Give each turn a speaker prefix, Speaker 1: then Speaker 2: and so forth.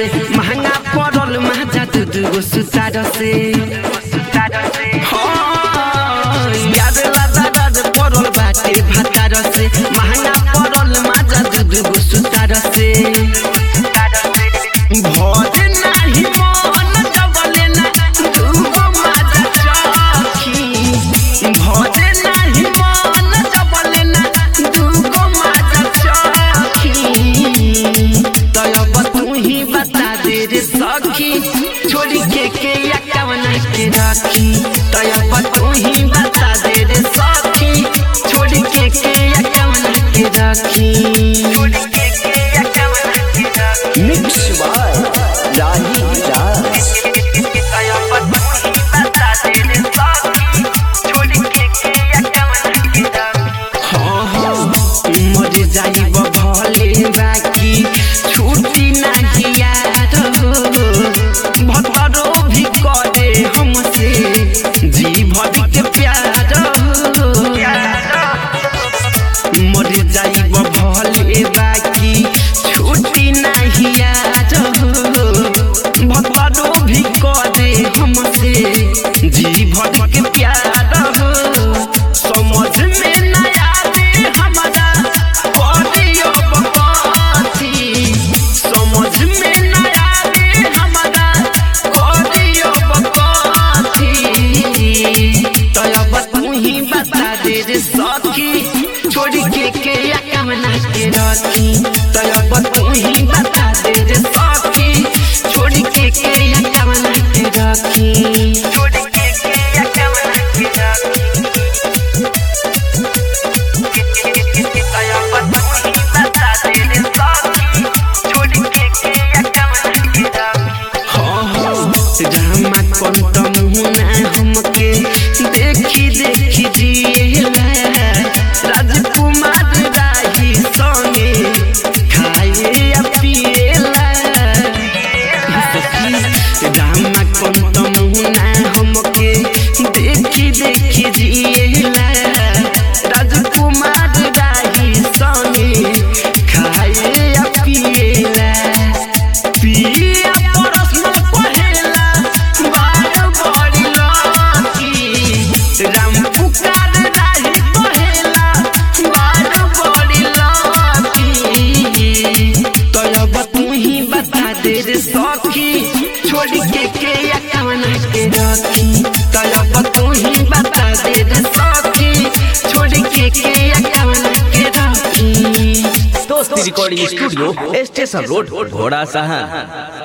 Speaker 1: से महंगा पड़ल माजा दू दू गो सुतार से हाँ, याद लादा राज पड़ल बाटे भातार से महंगा पड़ल माजा दू दू गो सुतार से भोज नाही मन डबले ना दूगो माजा चखी भोज नाही मन डबले ना दूगो माजा चखी तब तू ही बता दे रे सखी छोड़ी के के या कवना के राखी तब तू ही बता दे रे सखी छोड़ी के के या कवना के राखी छोड़ी के के या कवना के राखी
Speaker 2: मिक्स बाय राही राज
Speaker 1: हाँ, हाँ, मर जाइब भले बाकी छुट्टी नाही याद हो भतरो भी करे हमसे जी भर के प्यार हो मर जाइब भले बाकी छुट्टी नाही याद हो भतरो भी करे हमसे जी भर के प्यार हो समझ में न आवे हमारा करियो बकवासी समझ में न आवे हमारा करियो बकवासी तब तू ही बता दे रे सखी छोड़ के के या कमना के रखी तब तू ही बता दे रे सखी छोड़ के के या कमना के रखी छोड़ के के या कमना के रखी देखी देखी जिएला राजकुमार राही संगे खाए या पिएला रामा कंत मुना हमके देखी देखी जिएला राजकुमार राही संगे खाए या पिएला पिया परस्मल पहेला बार बड़ी लकी राम पुकार राही पहेला बार बड़ी लकी तब तू ही बता दे रे सखी छोड़ के के या कवना के रखी तब तू ही बता दे रे सखी छोड़ के के या कवना के रखी
Speaker 2: दोस्ती रिकॉर्डिंग स्टूडियो स्टेशन रोड घोड़ा सहा